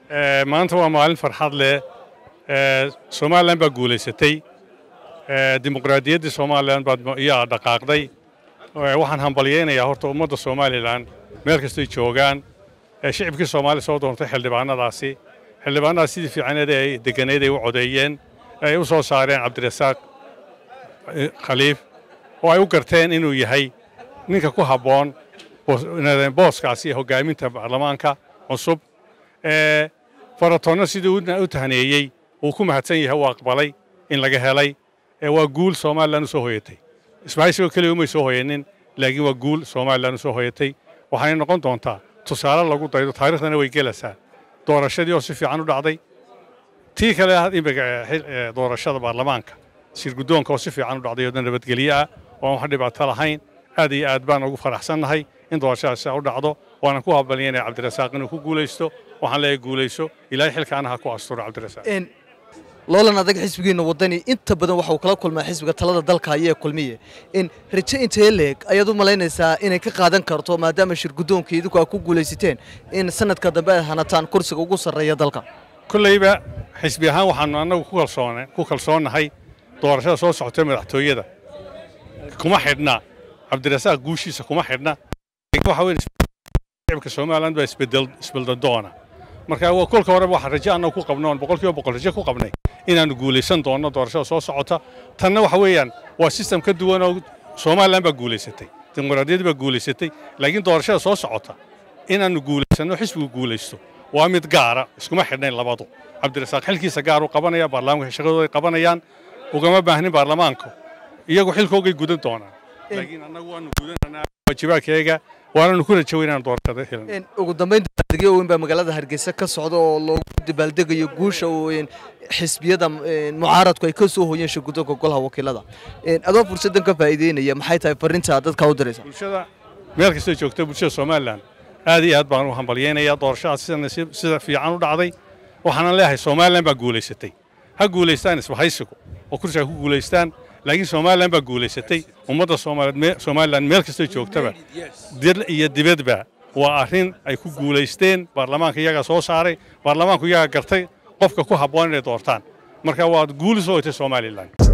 maanta waa maalin farxad leh somalilan baa guulaysatay dimuqraadiyaddii somalilan baad iyaa dhaqaaqday waxaan hambalyaynayaa horta ummadda somalilan meel kastay joogaan shicibkii soomaaliya soo doontay xildhibaanadaasi xildhibaanadaas sidii fiicaneed ay deganeed ay u codeeyeen ay u soo saareen cabdirasaaq khaliif oo ay u garteen inuu yahay ninka ku habboon booskaasi hoggaaminta baarlamaanka cusub faratoonna sidii u tahneeyey uu ku mahadsan yahay uu aqbalay in laga helay waa guul somalilan u soo hoyatay ismaaciil keliya umay soo hoyanin laakiin waa guul somalilan u soo hoyatay waxaanay noqon doontaa tusaale lagu daydo taarikhdana way gelaysaa doorashadii oo si fiican u dhacday tii kale imika doorashada baarlamaanka shirguddoonka oo si fiican u dhacday oo nabadgelye ah oo aan wax dhibaato lahayn aad iyo aad baan ugu faraxsannahay in doorashadaasi u dhacdo waanan ku habalyanaya cabdirasaaq inuu ku guulaysto waxaan leeyahay guulayso ilaahay xilkaana ha ku asturo cabdirasaaq loolan adag xisbigiina wadani inta badan waxa uu kala kulmaa xisbiga talada dalka ayee kulmiye in raje intee leeg ayaad u malaynaysaa inay ka qaadan karto maadaama shirguddoonka idinku aad ku guulaysateen in sanadka dambe aad hanataan kursiga ugu sarreeya dalka kollayba xisbi ahaan waxaanu annagu ku kalsoonnahay doorashada soo socotay madaxtooyada kuma xidhna cabdirasaaq guushiisa kuma xidhna waxa weyn shicibka somaliland baa isbeldadoona marka kolka horeba waxaan raje annagu ku qabno oon boqolkiiba boqol raje ku qabnay inaannu guulaysan doonno doorashada soo socota tanna waxa weeyaan waa sistem ka duwan oo somalilan baa guulaysatay dimuqraadiyaddii baa guulaysatay laakiin doorashada soo socota inaannu guulaysanno xisbigu guulaysto waa mid gaara iskuma xidhnayn labadu cabdirasaaq xilkiisa gaar u qabanaya baarlamaanka shaqadooday qabanayaan ugama baahnin baarlamaanku iyagu xilkoogay gudan doonaan laakiin annagu waanu gudananaa waajibaadkeega waananu ku rajo weynaan doorashada helan ugu dambayn dabaaldegyo weyn baa magaalada hargeysa ka socda oo loogu dabaaldegayo guusha xisbiyada mucaaradku ay ka soo hoyeen shirguddoonka golaha wakiilada adoo fursaddan ka faa'iideynaya maxay tahay farrinta dadka u diraysa bulshada meel kastay joogta bulshada somalilan aad iyo aad baan u hambalyaynayaa doorashadaas sida fiican u dhacday waxaanan leeyahay somalilan baa guulaysatay ha guulaystaan isbahaysigu oo kursiga ku guulaystaan laakiin somalilan baa guulaysatay ummadda somalilan meel kastay joogtaba dil iyo dibadba waa arrin ay ku guulaysteen baarlamaanka iyagaa soo saaray baarlamaanku iyagaa gartay qofka ku habboon inay doortaan marka waad guuli soo hoytay somalilan